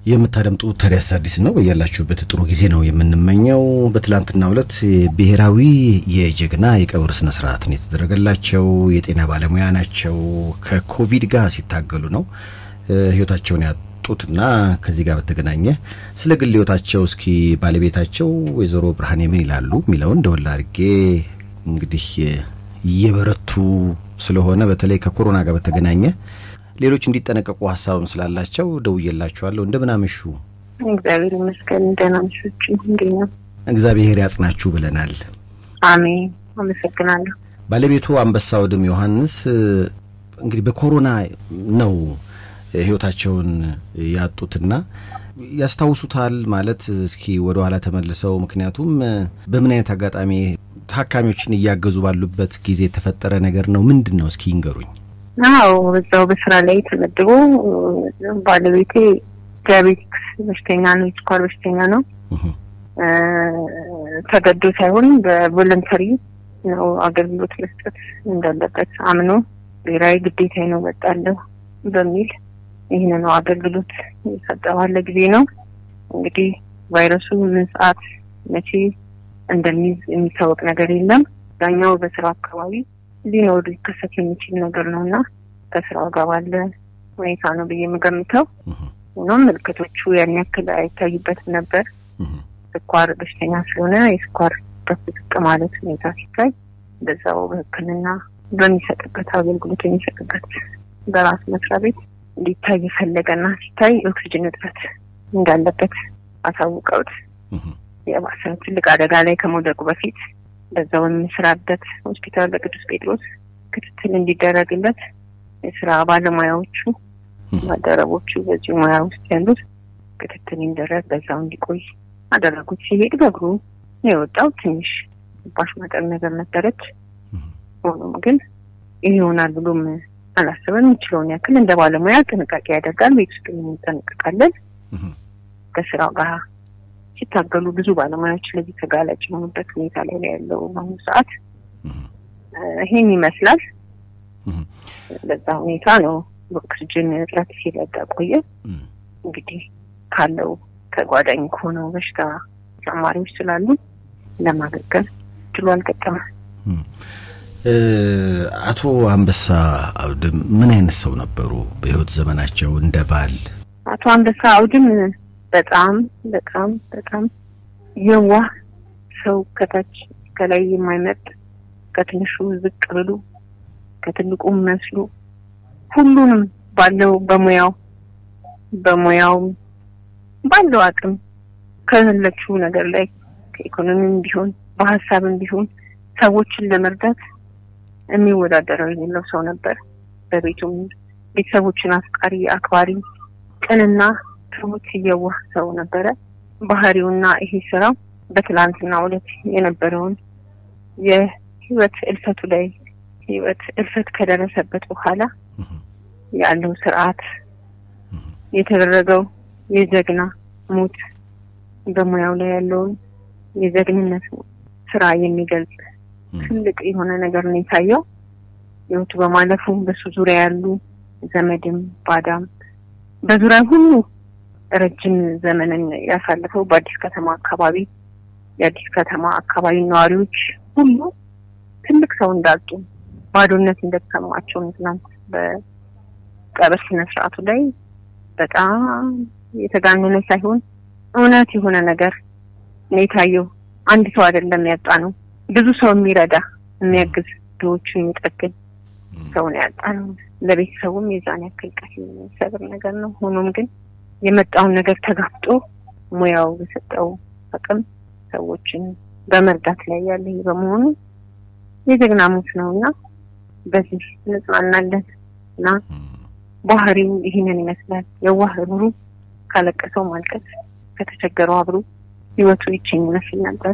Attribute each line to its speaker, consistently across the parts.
Speaker 1: የምታደምጡት ታዲያስ አዲስ ነው። በያላችሁበት ጥሩ ጊዜ ነው የምንመኘው። በትላንትናው ዕለት ብሔራዊ የጀግና የቀብር ስነ ስርዓትን የተደረገላቸው የጤና ባለሙያ ናቸው። ከኮቪድ ጋር ሲታገሉ ነው ህይወታቸውን ያጡትና ከዚህ ጋር በተገናኘ ስለ ግል ህይወታቸው እስኪ ባለቤታቸው ወይዘሮ ብርሃኔ ምን ይላሉ የሚለውን ደወል አድርጌ እንግዲህ እየበረቱ ስለሆነ በተለይ ከኮሮና ጋር በተገናኘ ሌሎች እንዲጠነቀቁ ሀሳብም ስላላቸው ደውዬላችኋለሁ። እንደምን አመሹ?
Speaker 2: እግዚአብሔር ይመስገን ደህና ምሾች እንዴት ነው?
Speaker 1: እግዚአብሔር ያጽናችሁ ብለናል።
Speaker 2: አሜን። አመሰግናለሁ።
Speaker 1: ባለቤቱ አንበሳ ወድም ዮሐንስ እንግዲህ በኮሮና ነው ህይወታቸውን ያጡትና ያስታውሱታል ማለት እስኪ ወደ ኋላ ተመልሰው ምክንያቱም በምን አይነት አጋጣሚ ታካሚዎችን እያገዙ ባሉበት ጊዜ የተፈጠረ ነገር ነው? ምንድን ነው? እስኪ ይንገሩኝ።
Speaker 2: አዎ በዛው በስራ ላይ ተመድቦ ባለቤቴ ዲያቤቲክስ በሽተኛ ነው፣ የስኳር በሽተኛ ነው። ተገዶ ሳይሆን በቮለንተሪ ነው አገልግሎት መስጠት እንዳለበት አምኖ ብሔራዊ ግዴታ ነው ወጣለሁ በሚል ይህን ነው አገልግሎት የሰጠ ባለ ጊዜ ነው። እንግዲህ ቫይረሱ ምን ሰዓት መቼ እንደሚይዝ የሚታወቅ ነገር የለም። ዳኛው በስራ አካባቢ ሊኖር ሊከሰት የሚችል ነገር ነው እና ከስራው ጋር ባለ ሁኔታ ነው ብዬ የምገምተው። ሆኖም ምልክቶቹ ያን ያክል አይታዩበትም ነበር። ስኳር በሽተኛ ስለሆነ የስኳር በፍዝቅ ማለት ሁኔታ ሲታይ በዛው በሕክምና በሚሰጥበት አገልግሎት የሚሰጥበት በራሱ መስሪያ ቤት እንዲታይ የፈለገና ሲታይ የኦክሲጅን እጥረት እንዳለበት አሳውቀውት የባሰ ትልቅ አደጋ ላይ ከመውደቁ በፊት በዛው በሚሰራበት ሆስፒታል በቅዱስ ጴጥሮስ ክትትል እንዲደረግለት የስራ ባለሙያዎቹ ባልደረቦቹ በዚህ ሙያ ውስጥ ያሉት ክትትል እንዲደረግ በዛው እንዲቆይ አደረጉት። ሲሄድ በእግሩ የወጣው ትንሽ ባሽ መጠን ነገር ነበረች። ሆኖም ግን ይህ ይሆናል ብሎም አላሰበም። የሚችለውን ያክል እንደ ባለሙያ ጥንቃቄ ያደርጋል። ቤት ውስጥ እንጠነቀቃለን። ከስራው ጋር ሲታገሉ ብዙ ባለሙያዎች ለዚህ ተጋላጭ የሆኑበት ሁኔታ ላይ ነው ያለው በአሁኑ ሰዓት። ይሄን ይመስላል። በዛ ሁኔታ ነው በኦክስጅን እጥረት ሲረዳ ቆየ። እንግዲህ ካለው ተጓዳኝ ከሆነው በሽታ ተጨማሪዎች ስላሉ ለማገገም እድሉ አልገጠመም።
Speaker 1: አቶ አንበሳ አውድም ምን አይነት ሰው ነበሩ በህይወት ዘመናቸው እንደ ባል?
Speaker 2: አቶ አንበሳ አውድም በጣም በጣም በጣም የዋህ ሰው ከታች ከላይ የማይመጥ ከትንሹ ዝቅ ብሉ ከትልቁ መስሉ ሁሉንም ባለው በሙያው በሙያው ባለው አቅም ከፈለችው ነገር ላይ ከኢኮኖሚም ቢሆን በሀሳብም ቢሆን ሰዎችን ለመርዳት የሚወዳደረው የሌለው ሰው ነበር። በቤቱም ቤተሰቦችን አፍቃሪ፣ አክባሪ፣ ቅንና ትሁት የዋህ ሰው ነበረ። ባህሪውና ይሄ ስራው በትላንትና ዕለት የነበረውን የህይወት እልፈቱ ላይ ህይወት እልፈት ከደረሰበት በኋላ ያለው ስርዓት የተደረገው የጀግና ሞት በሙያው ላይ ያለውን የጀግንነት ስራ የሚገልጽ ትልቅ የሆነ ነገር ነው የታየው። ህይወቱ በማለፉ በሱ ዙሪያ ያሉ ዘመድም ባዳም በዙሪያ ሁሉ ረጅም ዘመንን ያሳለፈው በአዲስ ከተማ አካባቢ የአዲስ ከተማ አካባቢ ነዋሪዎች ሁሉ ትልቅ ሰው እንዳጡ ባዶነት እንደተሰማቸው ትናንት በቀብር ስነ ስርዓቱ ላይ በጣም የተጋነነ ሳይሆን እውነት የሆነ ነገር ነው የታየው። አንድ ሰው አይደለም ያጣ ነው፣ ብዙ ሰው የሚረዳ የሚያግዝ፣ ድሆችን የሚጠግን ሰው ነው ያጣ ነው። ለቤተሰቡም የዛን ያክል ቀስ የሚሰብር ነገር ነው። ሆኖም ግን የመጣውን ነገር ተጋፍጦ ሙያው በሰጠው አቅም ሰዎችን በመርዳት ላይ ያለ በመሆኑ የጀግና ሞት ነው እና በዚህ እንጽናናለን እና ባህሪው ይህንን ይመስላል። የዋህ ብሩ ካለቀሰው ማልቀስ ከተቸገረው አብሮ ህይወቱ ይችኝ ይመስል ነበር።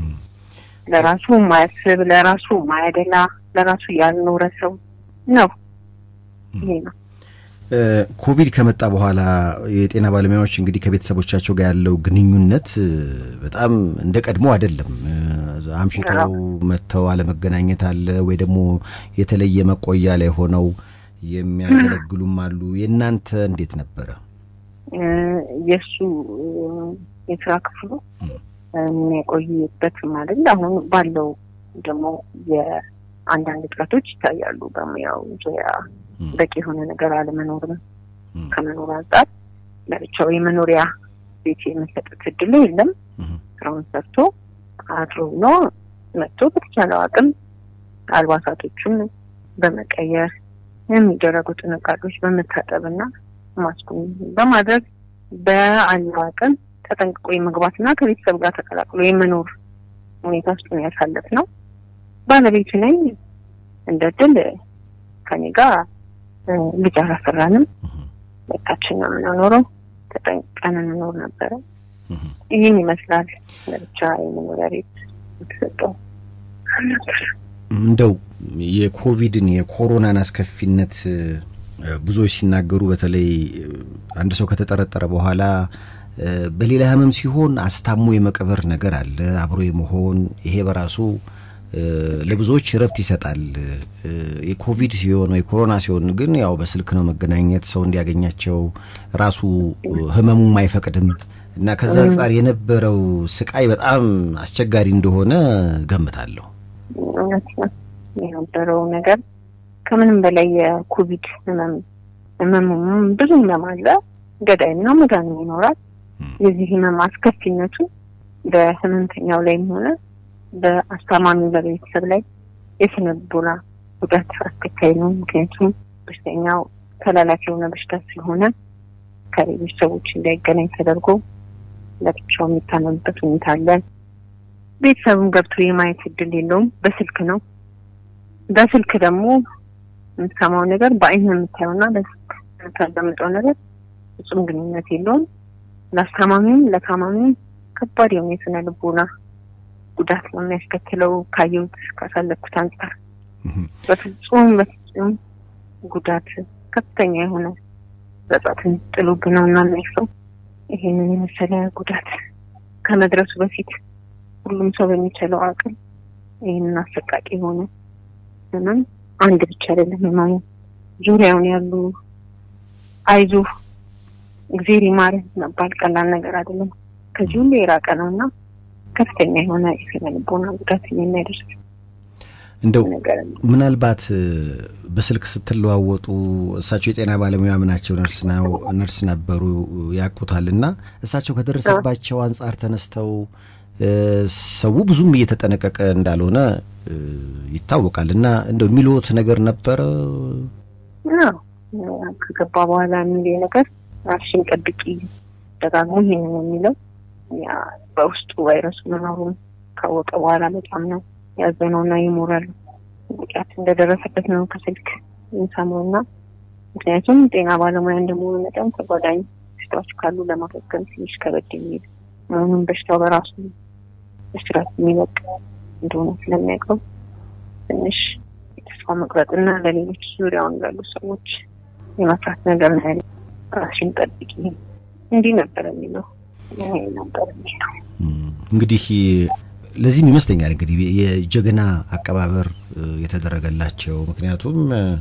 Speaker 2: ለራሱ ማያስብ ለራሱ ማያደላ ለራሱ ያልኖረ ሰው ነው። ይሄ ነው።
Speaker 1: ኮቪድ ከመጣ በኋላ የጤና ባለሙያዎች እንግዲህ ከቤተሰቦቻቸው ጋር ያለው ግንኙነት በጣም እንደ ቀድሞ አይደለም። አምሽተው መጥተው አለመገናኘት አለ ወይ ደግሞ የተለየ መቆያ ላይ ሆነው የሚያገለግሉም አሉ። የእናንተ እንዴት ነበረ?
Speaker 2: የእሱ የስራ ክፍሉ የሚያቆይበትም አይደል። አሁን ባለው ደግሞ የአንዳንድ እጥረቶች ይታያሉ። በሙያው ዙሪያ በቂ የሆነ ነገር አለመኖርም ከመኖር አንጻር ለብቻው የመኖሪያ ቤት የመሰጠት እድሉ የለም። ስራውን ሰርቶ አድሮ ብሎ መጥቶ በተቻለው አቅም አልባሳቶቹን በመቀየር የሚደረጉ ጥንቃቄዎች በመታጠብና ማስኩን በማድረግ በአለው አቅም ተጠንቅቆ የመግባትና ከቤተሰብ ጋር ተቀላቅሎ የመኖር ሁኔታ ውስጥ ነው ያሳለፍ ነው። ባለቤቱ ነኝ። እንደ ድል ከኔ ጋር ልጅ አላፈራንም። ሁለታችን ነው የምንኖረው። ተጠንቅቀን እንኖር ነበረ። ይህን ይመስላል ለብቻ የመኖሪያ ቤት የተሰጠው።
Speaker 1: እንደው የኮቪድን የኮሮናን አስከፊነት ብዙዎች ሲናገሩ በተለይ አንድ ሰው ከተጠረጠረ በኋላ በሌላ ህመም ሲሆን አስታሞ የመቀበር ነገር አለ፣ አብሮ የመሆን ይሄ በራሱ ለብዙዎች እረፍት ይሰጣል። የኮቪድ ሲሆን ወይ ኮሮና ሲሆን ግን ያው በስልክ ነው መገናኘት፣ ሰው እንዲያገኛቸው ራሱ ህመሙም አይፈቅድም እና ከዛ አንጻር የነበረው ስቃይ በጣም አስቸጋሪ እንደሆነ ገምታለሁ።
Speaker 2: እውነት ነው የነበረው ነገር ከምንም በላይ የኮቪድ ህመም ህመሙም ብዙ ህመም አለ፣ ገዳይና መድኃኒም ይኖራል። የዚህ ህመም አስከፊነቱ በህመምተኛው ላይም ሆነ በአስታማሚ በቤተሰብ ላይ የስነ ልቦና ጉዳት አስከታይ ነው። ምክንያቱም በሽተኛው ተላላፊ የሆነ በሽታ ስለሆነ ከሌሎች ሰዎች እንዳይገናኝ ተደርጎ ለብቻው የሚታመምበት ሁኔታ አለ። ቤተሰቡም ገብቶ የማየት እድል የለውም። በስልክ ነው። በስልክ ደግሞ የምትሰማው ነገር በአይን የምታየውና በስልክ የምታዳምጠው ነገር ፍጹም ግንኙነት የለውም። ለአስታማሚውም ለታማሚውም ከባድ የሆነ የስነ ልቦና ጉዳት ነው የሚያስከትለው። ካየሁት ካሳለፍኩት አንጻር በፍጹም በፍጹም ጉዳት ከፍተኛ የሆነ ጸጸትን ጥሎብን ነው እና የሚያልፈው። ይሄንን የመሰለ ጉዳት ከመድረሱ በፊት ሁሉም ሰው በሚችለው አቅም ይህንን አሰቃቂ የሆነ ህመም አንድ ብቻ አይደለም ህመሙ ዙሪያውን ያሉ አይዞ እግዜር ይማርህ መባል ቀላል ነገር አይደለም። ከዚህ ሁሉ የራቀ ነው እና ከፍተኛ የሆነ የስነ ልቦና ጉዳት የሚያደርስ
Speaker 1: እንደው ምናልባት በስልክ ስትለዋወጡ እሳቸው የጤና ባለሙያ ምናቸው ነርስ ነበሩ ያውቁታል እና እሳቸው ከደረሰባቸው አንጻር ተነስተው ሰው ብዙም እየተጠነቀቀ እንዳልሆነ ይታወቃል እና እንደው የሚልዎት ነገር ነበረ?
Speaker 2: ከገባ በኋላ የሚል ነገር ራስሽን ጠብቂ ደጋግሞ ይሄን ነው የሚለው። ያ በውስጡ ቫይረሱ መኖሩን ካወቀ በኋላ በጣም ነው ያዘነውና የሞራል ጉዳት እንደደረሰበት ነው ከስልክ የሚሰማው እና ምክንያቱም ጤና ባለሙያ እንደመሆኑ መጠን ተጓዳኝ በሽታዎች ካሉ ለማገገም ትንሽ ከበድ የሚል መሆኑን በሽታው በራሱ እስራት የሚለቅ እንደሆነ ስለሚያውቀው ትንሽ የተስፋ መቁረጥና ለሌሎች ዙሪያውን ላሉ ሰዎች የመፍራት ነገር ነው ያለ። ራስሽን ጠብቂ እንዲህ ነበር የሚለው ነበር የሚለው
Speaker 1: እንግዲህ ለዚህም ይመስለኛል እንግዲህ የጀግና አቀባበር የተደረገላቸው ምክንያቱም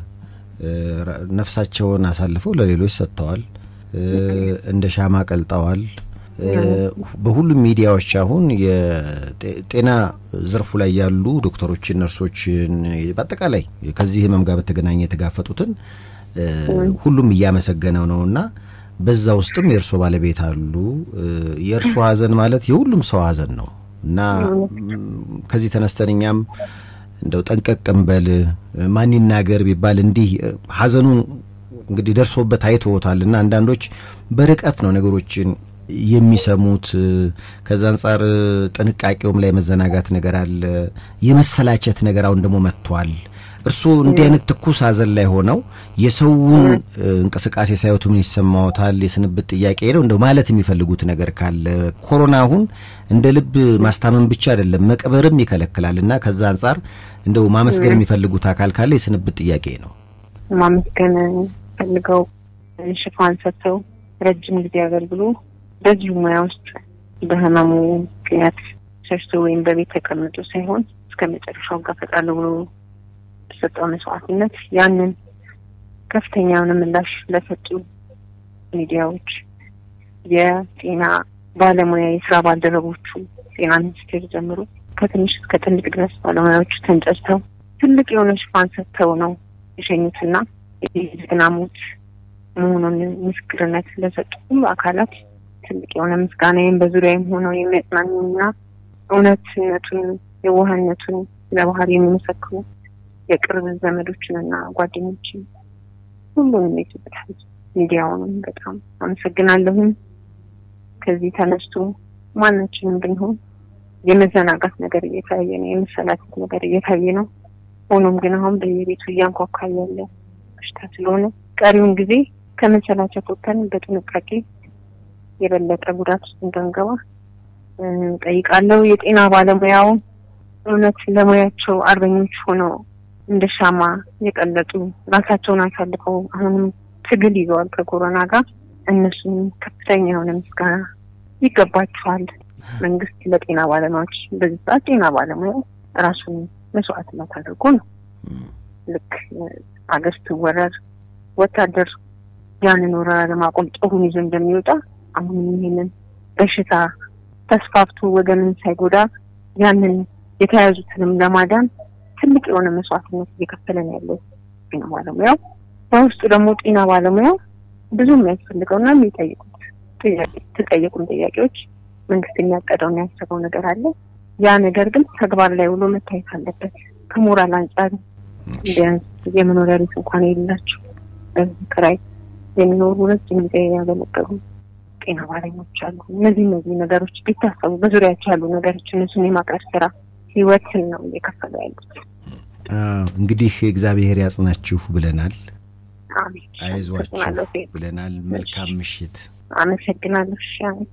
Speaker 1: ነፍሳቸውን አሳልፈው ለሌሎች ሰጥተዋል፣ እንደ ሻማ ቀልጠዋል። በሁሉም ሚዲያዎች አሁን የጤና ዘርፉ ላይ ያሉ ዶክተሮችን፣ ነርሶችን በአጠቃላይ ከዚህ ህመም ጋር በተገናኘ የተጋፈጡትን ሁሉም እያመሰገነው ነው እና በዛ ውስጥም የእርሶ ባለቤት አሉ። የእርሶ ሀዘን ማለት የሁሉም ሰው ሀዘን ነው እና ከዚህ ተነስተን እኛም እንደው ጠንቀቅ እንበል ማን ይናገር ቢባል እንዲህ ሀዘኑን እንግዲህ ደርሶበት አይተውታል እና አንዳንዶች በርቀት ነው ነገሮችን የሚሰሙት። ከዛ አንጻር ጥንቃቄውም ላይ መዘናጋት ነገር አለ፣ የመሰላቸት ነገር አሁን ደግሞ መጥቷል። እርስዎ እንዲህ አይነት ትኩስ ሀዘን ላይ ሆነው የሰውን እንቅስቃሴ ሳይወቱ ምን ይሰማዎታል? የስንብት ጥያቄ ነው እንደው ማለት የሚፈልጉት ነገር ካለ ኮሮና አሁን እንደ ልብ ማስታመም ብቻ አይደለም መቅበርም ይከለክላል እና ከዛ አንጻር እንደው ማመስገን የሚፈልጉት አካል ካለ የስንብት ጥያቄ ነው።
Speaker 2: ማመስገን ፈልገው ሽፋን ሰጥተው ረጅም ጊዜ አገልግሎ በዚሁ ሙያ ውስጥ በህመሙ ምክንያት ሸሽቶ ወይም በቤት ተቀምጦ ሳይሆን እስከ መጨረሻው ጋፈጣለሁ ብሎ በሰጠው መስዋዕትነት ያንን ከፍተኛ የሆነ ምላሽ ለሰጡ ሚዲያዎች የጤና ባለሙያ የስራ ባልደረቦቹ ጤና ሚኒስቴር ጀምሮ ከትንሽ እስከ ትልቅ ድረስ ባለሙያዎቹ ተንጨርተው ትልቅ የሆነ ሽፋን ሰጥተው ነው የሸኙትና የጀግና ሞት መሆኑን ምስክርነት ለሰጡ ሁሉ አካላት ትልቅ የሆነ ምስጋናዬም በዙሪያም ሆነው የሚያጽናኑና እውነትነቱን የዋህነቱን ለባህል የሚመሰክሩ የቅርብ ዘመዶችንና ጓደኞችን ሁሉንም የኢትዮጵያ ሕዝብ ሚዲያውንም በጣም አመሰግናለሁም። ከዚህ ተነስቶ ማናችንም ብንሆን የመዘናጋት ነገር እየታየ ነው፣ የመሰላቸት ነገር እየታየ ነው። ሆኖም ግን አሁን በየቤቱ እያንኳኳ ያለ በሽታ ስለሆነ ቀሪውን ጊዜ ከመሰላቸት ወጥተን በጥንቃቄ የበለጠ ጉዳት ውስጥ እንዳንገባ ጠይቃለሁ። የጤና ባለሙያው እውነት ለሙያቸው አርበኞች ሆነው እንደ ሻማ የቀለጡ ራሳቸውን አሳልፈው አሁንም ትግል ይዘዋል ከኮሮና ጋር። እነሱም ከፍተኛ የሆነ ምስጋና ይገባቸዋል። መንግስት ለጤና ባለሙያዎች በዚህ ሰዓት ጤና ባለሙያው ራሱን መስዋዕትነት አድርጎ ነው ልክ አገር ስትወረር ወታደር ያንን ወረራ ለማቆም ጦሩን ይዞ እንደሚወጣ አሁንም ይሄንን በሽታ ተስፋፍቶ ወገንን ሳይጎዳ ያንን የተያዙትንም ለማዳን ትልቅ የሆነ መስዋዕትነት እየከፈለ ነው ያለው ጤና ባለሙያው። በውስጡ ደግሞ ጤና ባለሙያው ብዙ የሚያስፈልገውና የሚጠይቁት የተጠየቁን ጥያቄዎች መንግስት የሚያቀደውና ያሰበው ነገር አለ። ያ ነገር ግን ተግባር ላይ ውሎ መታየት አለበት። ከሞራል አንጻር ቢያንስ የመኖሪያ ቤት እንኳን የሌላቸው በዚህ ክራይ የሚኖሩ ረጅም ጊዜ ያገለገሉ ጤና ባለሙያዎች አሉ። እነዚህ እነዚህ ነገሮች ቢታሰቡ በዙሪያቸው ያሉ ነገሮች እነሱን የማቅረብ ስራ ህይወትን ነው እየከፈሉ ያሉት።
Speaker 1: እንግዲህ እግዚአብሔር ያጽናችሁ ብለናል።
Speaker 2: አሜን።
Speaker 1: አይዟችሁ ብለናል። መልካም ምሽት።
Speaker 2: አመሰግናለሁ።